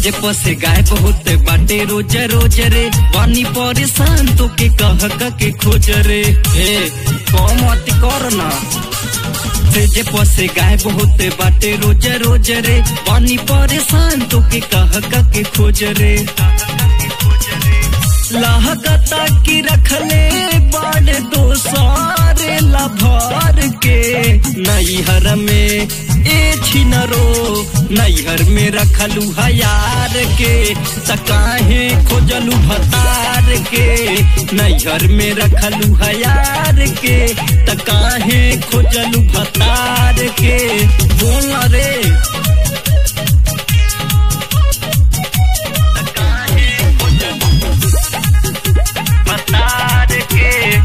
जे पसे गाय बहुत बाटे रोज रोज रे पानी परेशान तो के कह क के खोज रे ए कम अति कर ना से जे पसे गाय बहुत बाटे रोज रोज रे पानी परेशान तो के कह क के खोज रे लहकता की रखले बाड़ दो सारे लभर के नैहर में ए छिनरो नैहर में रखलू हयार के तकाहे खोजलू भतार के नैहर में रखलू हयार के तकाहे खोजलू भतार के बोल रे तकाहे खोजलू भतार के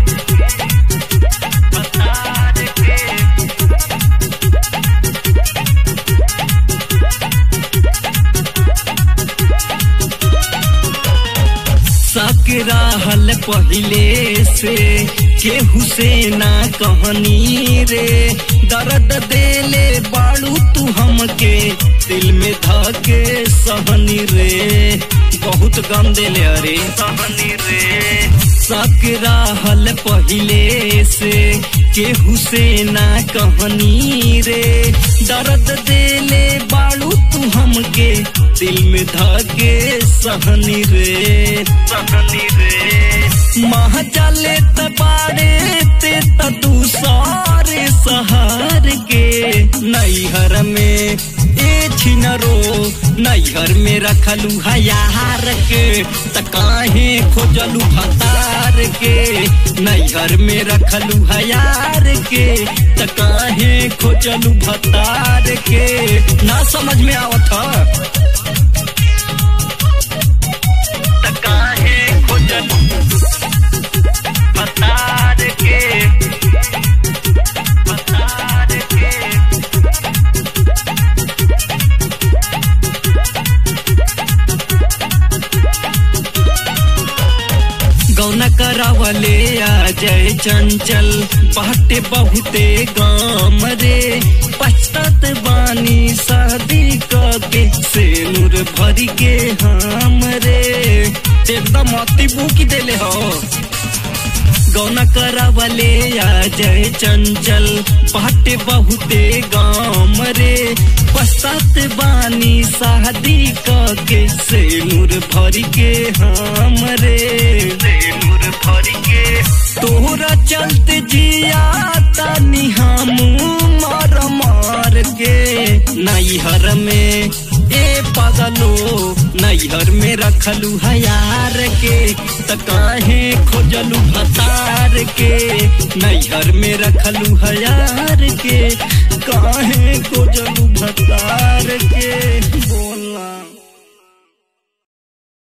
भतार के सकरा हल पहिले से केहू से ना कहनी रे दर्द देले बाड़ू तू हमके दिल में धके सहनी रे बहुत गम देले अरे सहनी रे सकरा हल पहिले से केहू से ना कहनी रे दर्द देले बाड़ू तू हमके दिल में धके सहनी रे सहनी रे मह चले तबारे ते तू सारे सहार के नैहर में ए छिनरो नैहर में रखलू हयार के त काहे खोजलू भतार के नैहर में रखलू हयार के त काहे खोजलू भतार के ना समझ में आवत ह त काहे खोजलू भतार के भतार के गौना करावले आ जय चंचल बाटे बहुते गाम रे पछतात बानी शादी के से नूर भरी के हम रे एकदम अति बुकी देले हो गौना करावले आ जय चंचल बाटे बहुते गाम रे पश्चात बानी शादी के से नूर भरी के हम रे नूर भरी के तोहरा चलते जिया तानी हम मार मार के नैहर में ए पगलो नैहर में रखलू हयार के त काहे खोजलू भतार के नैहर में रखलू हयार के काहे खोजलू भतार के बोल